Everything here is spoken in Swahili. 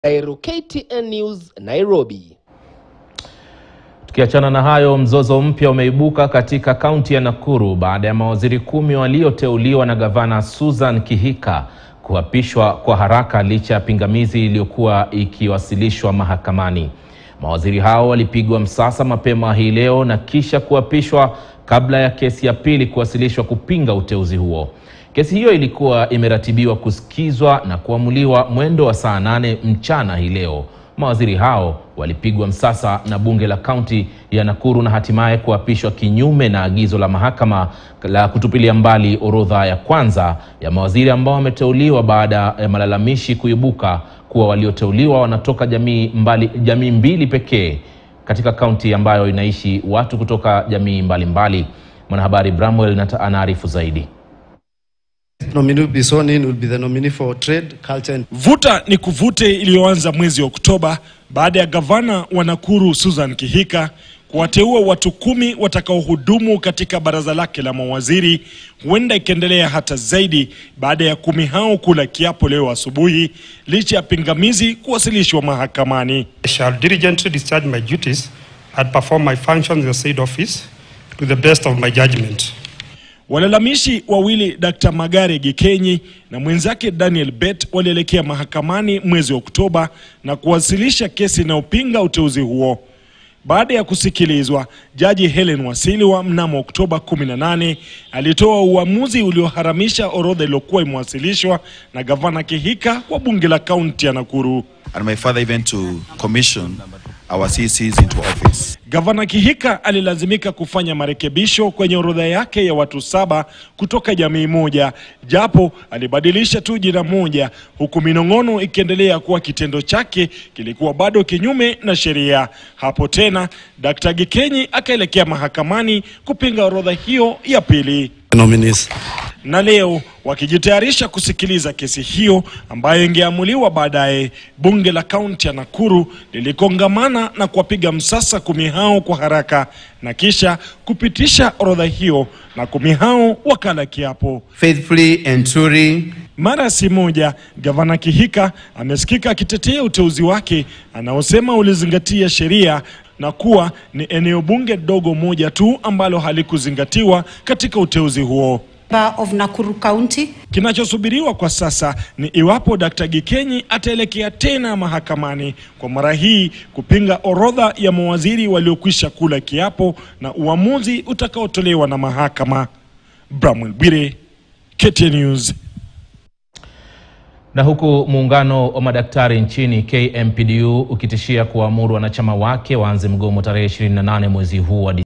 Dairo KTN News Nairobi. Tukiachana na hayo, mzozo mpya umeibuka katika kaunti ya Nakuru baada ya mawaziri kumi walioteuliwa na gavana Susan Kihika kuapishwa kwa haraka licha ya pingamizi iliyokuwa ikiwasilishwa mahakamani. Mawaziri hao walipigwa msasa mapema hii leo na kisha kuapishwa kabla ya kesi ya pili kuwasilishwa kupinga uteuzi huo. Kesi hiyo ilikuwa imeratibiwa kusikizwa na kuamuliwa mwendo wa saa nane mchana hii leo. Mawaziri hao walipigwa msasa na bunge la kaunti ya Nakuru na hatimaye kuapishwa kinyume na agizo la mahakama la kutupilia mbali orodha ya kwanza ya mawaziri ambao wameteuliwa baada ya malalamishi kuibuka kuwa walioteuliwa wanatoka jamii mbali, jamii mbili pekee katika kaunti ambayo inaishi watu kutoka jamii mbalimbali. Mwanahabari Bramwell anaarifu zaidi. nominee will be sworn in will be the nominee for trade, culture and Vuta ni kuvute iliyoanza mwezi Oktoba baada ya gavana wa Nakuru Susan Kihika kuwateua watu kumi watakaohudumu katika baraza lake la mawaziri, huenda ikiendelea hata zaidi baada ya kumi hao kula kiapo leo asubuhi, licha ya pingamizi kuwasilishwa mahakamani. I shall diligently discharge my duties and perform my functions in the said office to the best of my judgment. Walalamishi wawili Dr. Magare Gikenyi na mwenzake Daniel Bet walielekea mahakamani mwezi Oktoba na kuwasilisha kesi inayopinga uteuzi huo. Baada ya kusikilizwa, Jaji Helen Wasiliwa mnamo Oktoba 18 alitoa uamuzi ulioharamisha orodha iliyokuwa imewasilishwa na gavana Kihika wa bunge la kaunti ya Nakuru. and my father even to commission our CCs into office. Gavana Kihika alilazimika kufanya marekebisho kwenye orodha yake ya watu saba kutoka jamii moja, japo alibadilisha tu jina moja, huku minong'ono ikiendelea kuwa kitendo chake kilikuwa bado kinyume na sheria. Hapo tena Dkt. Gikenyi akaelekea mahakamani kupinga orodha hiyo ya pili nominees. na leo wakijitayarisha kusikiliza kesi hiyo ambayo ingeamuliwa baadaye, bunge la kaunti ya Nakuru lilikongamana na kuwapiga msasa kumi hao kwa haraka na kisha kupitisha orodha hiyo, na kumi hao wakala kiapo. faithfully and truly Mara si moja gavana Kihika amesikika akitetea uteuzi wake anaosema ulizingatia sheria na kuwa ni eneo bunge dogo moja tu ambalo halikuzingatiwa katika uteuzi huo. member of Nakuru County. Kinachosubiriwa kwa sasa ni iwapo Dkt. Gikenyi ataelekea tena mahakamani kwa mara hii kupinga orodha ya mawaziri waliokwisha kula kiapo na uamuzi utakaotolewa na mahakama. Bramwell Bwire, KTN News. Na huku muungano wa madaktari nchini KMPDU ukitishia kuwaamuru wanachama wake waanze mgomo tarehe 28 mwezi huu wa